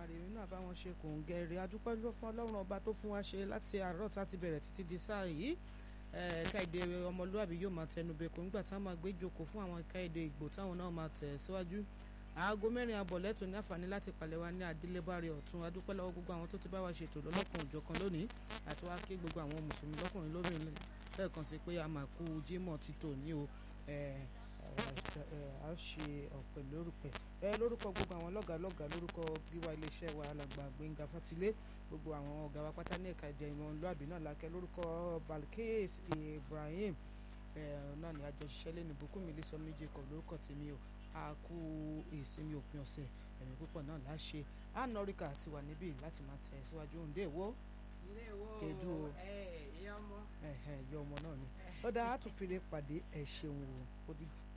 Èdùmàrè èmi náà bá wọn ṣe kò ń gẹ̀rẹ́ adúpẹ́ ló fún ọlọ́run ọba tó fún wa ṣe láti àárọ̀ tá a ti bẹ̀rẹ̀ títí di sáà yìí ẹ̀ka èdè ọmọlúwàbí yóò máa tẹnu bẹ̀kọ́ nígbà táwọn máa gbé jókòó fún àwọn ẹ̀ka èdè ìgbò táwọn náà máa tẹ̀ síwájú aago mẹ́rin abọ̀ lẹ́tọ̀ ní àǹfààní láti palẹ̀ wa ní adélébárí ọ̀tún adúpẹ́ lọ́wọ́ gbogbo àwọn tó ti bá wa ṣètò lọ́lọ́kan òjọ̀kan lónìí àti wá kí gbogbo àwọn mùsùlùmí lọ́kùnrin lóbìnrin lẹ́ẹ̀kan sí pé a máa kú jímọ̀ títò ní o a ṣe ọ̀pẹ lórúkọ ẹ lórúkọ gbogbo àwọn lọ́gàálọ́gàá lórúkọ gíwá iléeṣẹ́ wa alàgbà Gbénga Fátilé gbogbo àwọn ọ̀gá wa pátá ní ẹ̀ka ìdẹ ìmọ̀lúàbí náà lákẹ́ lórúkọ Balkis Ibrahim náà ni àjọṣiṣẹ́ lẹ́nu Bùkúnmi lè sọ méjì kọ̀ lórúkọ tèmi o a kú ìsinmi òpin ọ̀sẹ̀ ẹ̀mí púpọ̀ náà láṣẹ anọ́ríkà ti wà níbí láti máa tẹ̀ síwájú òǹdè ìwọ kedu o ìyá ọmọ ìyá ọmọ náà ni ó dáa á tún fi lè pàdé ẹ̀ ṣeun o ó dìgbà.